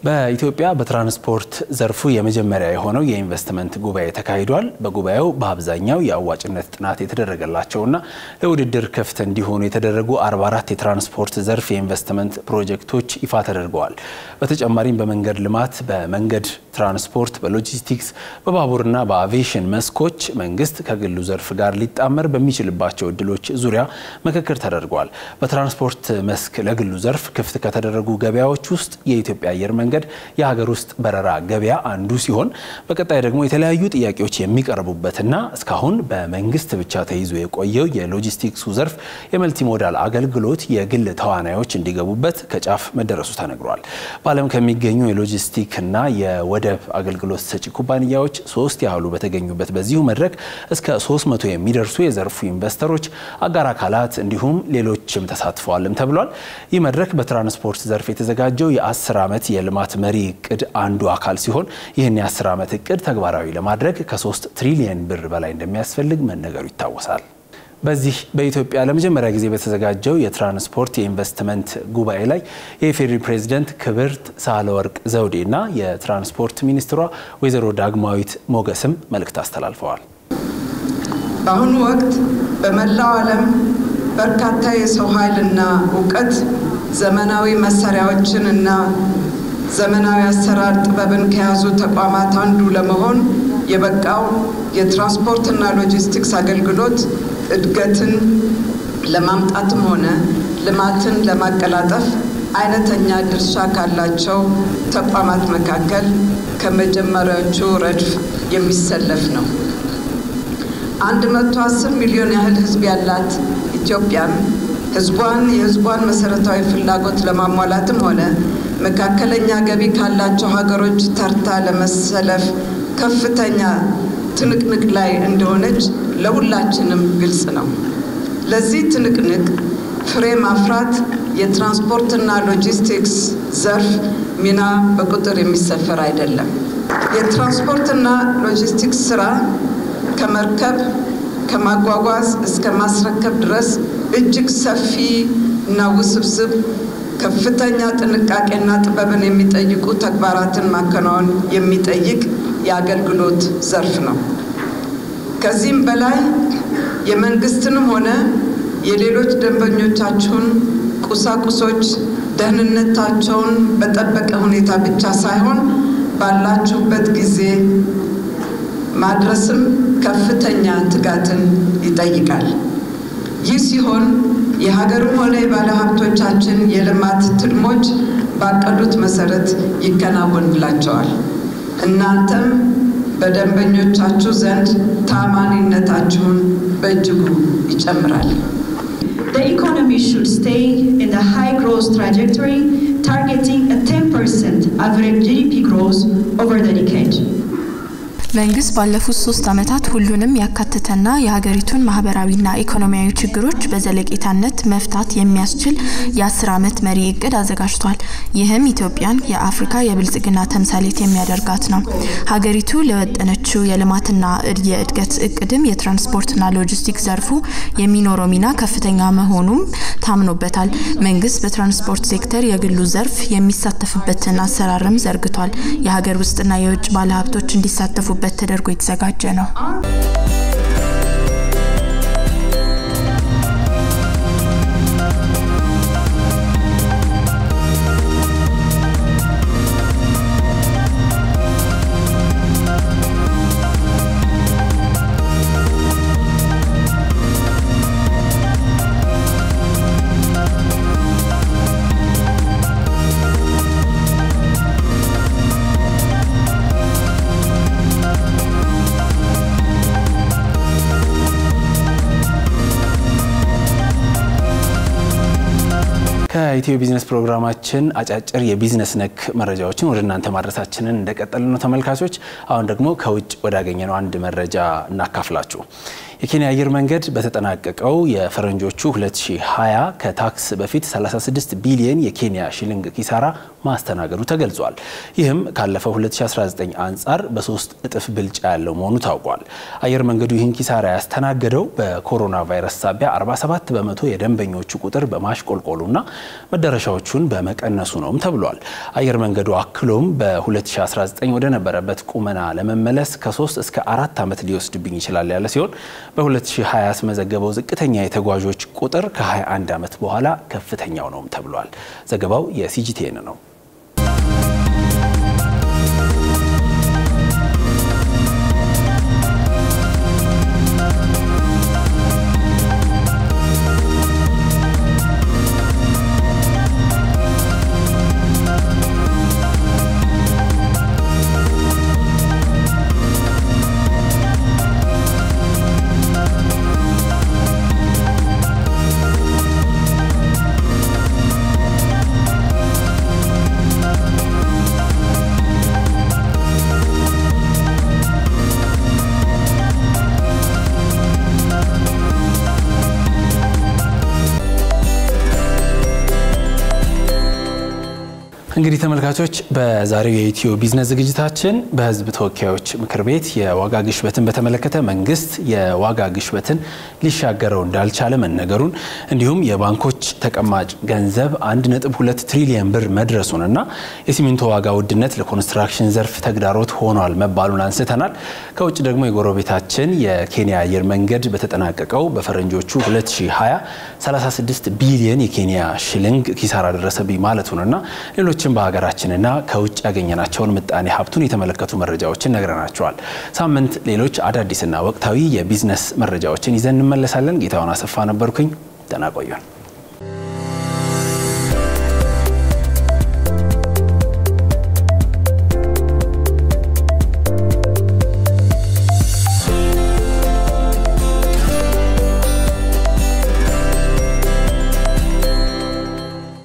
በኢትዮጵያ በትራንስፖርት ዘርፉ የመጀመሪያ የሆነው የኢንቨስትመንት ጉባኤ ተካሂዷል። በጉባኤው በአብዛኛው የአዋጭነት ጥናት የተደረገላቸውና ለውድድር ክፍት እንዲሆኑ የተደረጉ 44 የትራንስፖርት ዘርፍ የኢንቨስትመንት ፕሮጀክቶች ይፋ ተደርገዋል። በተጨማሪም በመንገድ ልማት፣ በመንገድ ትራንስፖርት፣ በሎጂስቲክስ፣ በባቡርና በአቪዬሽን መስኮች መንግስት ከግሉ ዘርፍ ጋር ሊጣመር በሚችልባቸው እድሎች ዙሪያ ምክክር ተደርጓል። በትራንስፖርት መስክ ለግሉ ዘርፍ ክፍት ከተደረጉ ገበያዎች ውስጥ የኢትዮጵያ አየር መንገድ የሀገር ውስጥ በረራ ገበያ አንዱ ሲሆን በቀጣይ ደግሞ የተለያዩ ጥያቄዎች የሚቀርቡበትና እስካሁን በመንግስት ብቻ ተይዞ የቆየው የሎጂስቲክሱ ዘርፍ የመልቲሞዳል አገልግሎት የግል ተዋናዮች እንዲገቡበት ከጫፍ መደረሱ ተነግሯል። በዓለም ከሚገኙ የሎጂስቲክና የወደብ አገልግሎት ሰጪ ኩባንያዎች ሶስት ያህሉ በተገኙበት በዚሁ መድረክ እስከ 300 የሚደርሱ የዘርፉ ኢንቨስተሮች፣ አጋር አካላት እንዲሁም ሌሎችም ተሳትፈዋልም ተብሏል። ይህ መድረክ በትራንስፖርት ዘርፍ የተዘጋጀው የ10 ዓመት የልማት መሪ እቅድ አንዱ አካል ሲሆን ይህን የ10 ዓመት እቅድ ተግባራዊ ለማድረግ ከ3 ትሪሊየን ብር በላይ እንደሚያስፈልግ መነገሩ ይታወሳል። በዚህ በኢትዮጵያ ለመጀመሪያ ጊዜ በተዘጋጀው የትራንስፖርት የኢንቨስትመንት ጉባኤ ላይ የኢፌዴሪ ፕሬዝደንት ክብርት ሳህለወርቅ ዘውዴ እና የትራንስፖርት ሚኒስትሯ ወይዘሮ ዳግማዊት ሞገስም መልእክት አስተላልፈዋል። በአሁኑ ወቅት በመላው ዓለም በርካታ የሰው ኃይልና እውቀት ዘመናዊ መሳሪያዎችን እና ዘመናዊ አሰራር ጥበብን ከያዙ ተቋማት አንዱ ለመሆን የበቃው የትራንስፖርትና ሎጂስቲክስ አገልግሎት እድገትን ለማምጣትም ሆነ ልማትን ለማቀላጠፍ አይነተኛ ድርሻ ካላቸው ተቋማት መካከል ከመጀመሪያዎቹ ረድፍ የሚሰለፍ ነው። አንድ መቶ አስር ሚሊዮን ያህል ሕዝብ ያላት ኢትዮጵያም ሕዝቧን የሕዝቧን መሰረታዊ ፍላጎት ለማሟላትም ሆነ መካከለኛ ገቢ ካላቸው ሀገሮች ተርታ ለመሰለፍ ከፍተኛ ትንቅንቅ ላይ እንደሆነች ለሁላችንም ግልጽ ነው። ለዚህ ትንቅንቅ ፍሬ ማፍራት የትራንስፖርትና ሎጂስቲክስ ዘርፍ ሚና በቁጥር የሚሰፈር አይደለም። የትራንስፖርትና ሎጂስቲክስ ስራ ከመርከብ ከማጓጓዝ እስከ ማስረከብ ድረስ እጅግ ሰፊ እና ውስብስብ ከፍተኛ ጥንቃቄና ጥበብን የሚጠይቁ ተግባራትን ማከናወን የሚጠይቅ የአገልግሎት ዘርፍ ነው። ከዚህም በላይ የመንግስትንም ሆነ የሌሎች ደንበኞቻችሁን ቁሳቁሶች ደህንነታቸውን በጠበቀ ሁኔታ ብቻ ሳይሆን ባላችሁበት ጊዜ ማድረስም ከፍተኛ ትጋትን ይጠይቃል። ይህ ሲሆን የሀገርም ሆነ የባለ ሀብቶቻችን የልማት ትልሞች ባቀዱት መሰረት ይከናወንላቸዋል። እናንተም በደንበኞቻችሁ ዘንድ ታማኒነታችሁን በእጅጉ ይጨምራል። The economy should stay in the high growth trajectory, targeting a 10% average GDP growth over the decade. መንግስት ባለፉት ሶስት ዓመታት ሁሉንም ያካተተና የሀገሪቱን ማህበራዊና ኢኮኖሚያዊ ችግሮች በዘለቄታነት መፍታት የሚያስችል የአስር ዓመት መሪ እቅድ አዘጋጅቷል። ይህም ኢትዮጵያን የአፍሪካ የብልጽግና ተምሳሌት የሚያደርጋት ነው። ሀገሪቱ ለወጠነችው የልማትና የእድገት እቅድም የትራንስፖርትና ሎጂስቲክስ ዘርፉ የሚኖረው ሚና ከፍተኛ መሆኑም ታምኖበታል። መንግስት በትራንስፖርት ሴክተር የግሉ ዘርፍ የሚሳተፍበትን አሰራርም ዘርግቷል። የሀገር ውስጥና የውጭ ባለሀብቶች እንዲሳተፉ በት ተደርጎ የተዘጋጀ ነው። ከኢትዮ ቢዝነስ ፕሮግራማችን አጫጭር የቢዝነስ ነክ መረጃዎችን ወደ እናንተ ማድረሳችንን እንደቀጠል ነው ተመልካቾች። አሁን ደግሞ ከውጭ ወዳገኘነው አንድ መረጃ እናካፍላችሁ። የኬንያ አየር መንገድ በተጠናቀቀው የፈረንጆቹ 2020 ከታክስ በፊት 36 ቢሊየን የኬንያ ሺሊንግ ኪሳራ ማስተናገዱ ተገልጿል። ይህም ካለፈው 2019 አንጻር በሶስት እጥፍ ብልጫ ያለው መሆኑ ታውቋል። አየር መንገዱ ይህን ኪሳራ ያስተናገደው በኮሮና ቫይረስ ሳቢያ 47 በመቶ የደንበኞቹ ቁጥር በማሽቆልቆሉና መዳረሻዎቹን በመቀነሱ ነውም ተብሏል። አየር መንገዱ አክሎም በ2019 ወደ ነበረበት ቁመና ለመመለስ ከ3 እስከ አራት ዓመት ሊወስድብኝ ይችላል ያለ ሲሆን በ2020 ያስመዘገበው ዝቅተኛ የተጓዦች ቁጥር ከ21 ዓመት በኋላ ከፍተኛው ነውም ተብሏል። ዘገባው የሲጂቲኤን ነው። እንግዲህ ተመልካቾች በዛሬው የኢትዮ ቢዝነስ ዝግጅታችን በሕዝብ ተወካዮች ምክር ቤት የዋጋ ግሽበትን በተመለከተ መንግስት የዋጋ ግሽበትን ሊሻገረው እንዳልቻለ መነገሩን እንዲሁም የባንኮች ተቀማጭ ገንዘብ 1.2 ትሪሊየን ብር መድረሱንና የሲሚንቶ ዋጋ ውድነት ለኮንስትራክሽን ዘርፍ ተግዳሮት ሆኗል መባሉን አንስተናል። ከውጭ ደግሞ የጎረቤታችን የኬንያ አየር መንገድ በተጠናቀቀው በፈረንጆቹ 2020 36 ቢሊየን የኬንያ ሽልንግ ኪሳራ ደረሰብኝ ማለቱንና ሌሎች ሌሎችም በሀገራችንና ከውጭ ያገኘናቸውን ምጣኔ ሀብቱን የተመለከቱ መረጃዎችን ነግረናቸዋል። ሳምንት ሌሎች አዳዲስና ወቅታዊ የቢዝነስ መረጃዎችን ይዘን እንመለሳለን። ጌታውን አሰፋ ነበርኩኝ። ደህና ቆዩን።